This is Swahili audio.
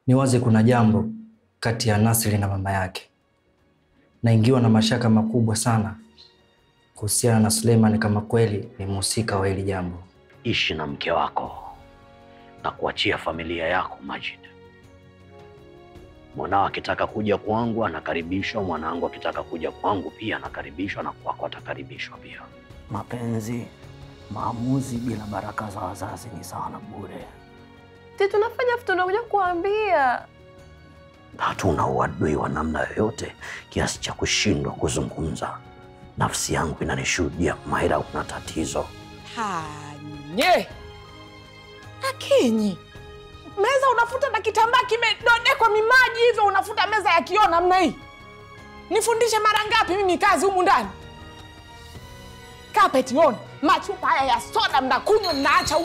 Ni wazi kuna jambo kati ya Nasri na mama yake. Naingiwa na mashaka makubwa sana kuhusiana na Suleiman kama kweli ni mhusika wa hili jambo. Ishi na mke wako na kuachia familia yako Majid. Mwanao akitaka kuja kwangu anakaribishwa, mwanangu akitaka kuja kwangu pia anakaribishwa, na kwako atakaribishwa pia. Mapenzi, maamuzi bila baraka za wazazi ni sawa na bure. Si tunafanya vitu tunakuja kuambia. Hatuna uadui wa namna yoyote kiasi cha kushindwa kuzungumza. Nafsi yangu inanishuhudia Maira, una tatizo. Hanye Akinyi, meza unafuta na kitambaa kimedodekwa mimaji hivyo, unafuta meza ya kioo namna hii? Nifundishe mara ngapi mimi kazi humu ndani? Kapeti on, machupa haya ya soda mnakunywa, mnaacha